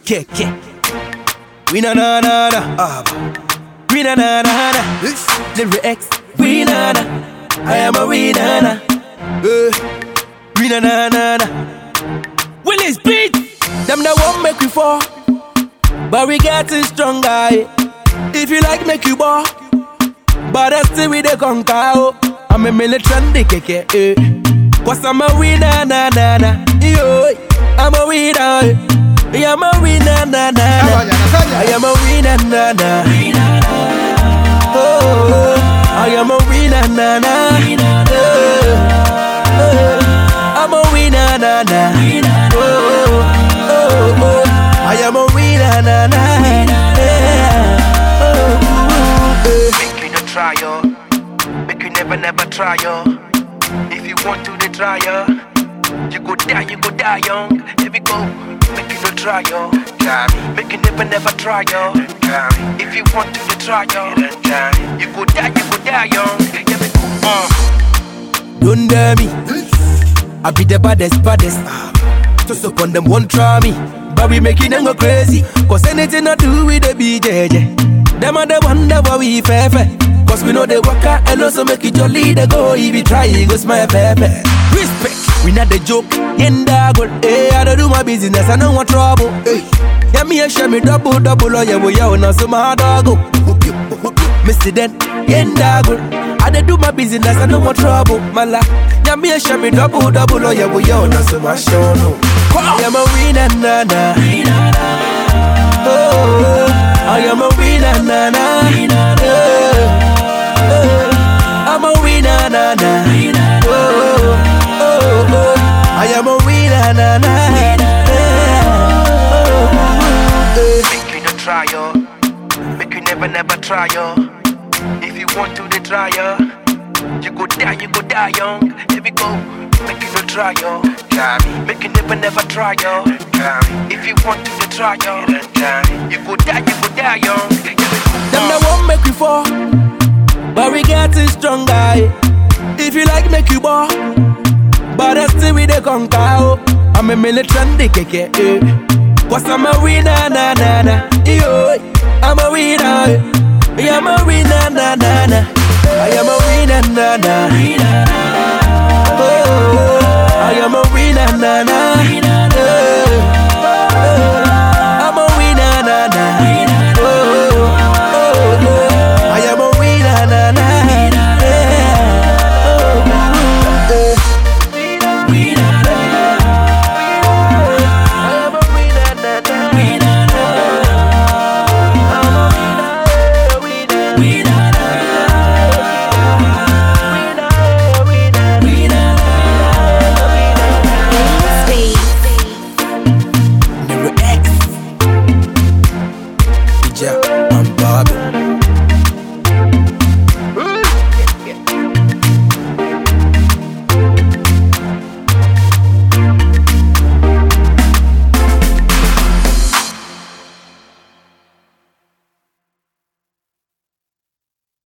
Ke, ke. We na na na na. Ah, we na na na na. Lyrics. We na na. I am a we na na. Eh. We na na na na. Willis beat. Them that won't make we fall. But we getting stronger. eh. If you like, make you ball. But I still with the conquer. oh. I'm a militant keke. Eh. Cause I'm a winner, na na na. Yo, I'm a winner. eh. Yeah, I'm a winner, na na na. Nasanya, nasanya. I am a winner, na na. Oh, I am a winner, na na. Eh, eh. I'm a winner, na na. Oh, oh, oh. I am a winner, na na. Yeah. Oh, eh. Make you no try yo. Make you never never try yo. If you want to the try yo. You go die, you go die young. Here we go. Make you no try yo. Make you never never try yo. If you want to the try yo. You go die, you go die young. Here we go. Uh. Don't dare me. I be the baddest, baddest. Just up on them, won't try me. But we making them go crazy. Cause anything I do with the BJJ. Them are the one that why we fair fair. Cause we know they work out and also make it jolly. They go if you try, it go smile pepe. Respect, we not the joke. Yenda good, eh. I don't do my business, I don't want trouble. Hey. Yeah, me and share me double, double, oh yeah, we yeah, now so my dog go. Mr. Den, yenda good. I dey do my business, I don't want trouble, my life. Yeah, me and share me double, double, oh yeah, we yeah, now so my show no. I am a winner, na na. Oh, I am a winner, na na. Yeah. Oh, I'm a winner, na na. Oh, oh, oh, I am a winner, na na. Yeah. Oh, eh. Make you no try yo. Make you never never try yo. If you want to the try yo. You go die, you go die young. Here we go. Make you no try yo. Make you never never try yo. If you want to the try yo. You go die, you go die young. Here we go. Them that won't make we fall, but we getting stronger. eh. If you like, make you ball, but I still with the conquer. oh. I'm a militant keke, eh. Cause I'm a winner, na na na. Yo, I'm a winner. eh. Yeah, I'm a winner, na na na. I am a winner, na na. Oh, I am a winner, na na.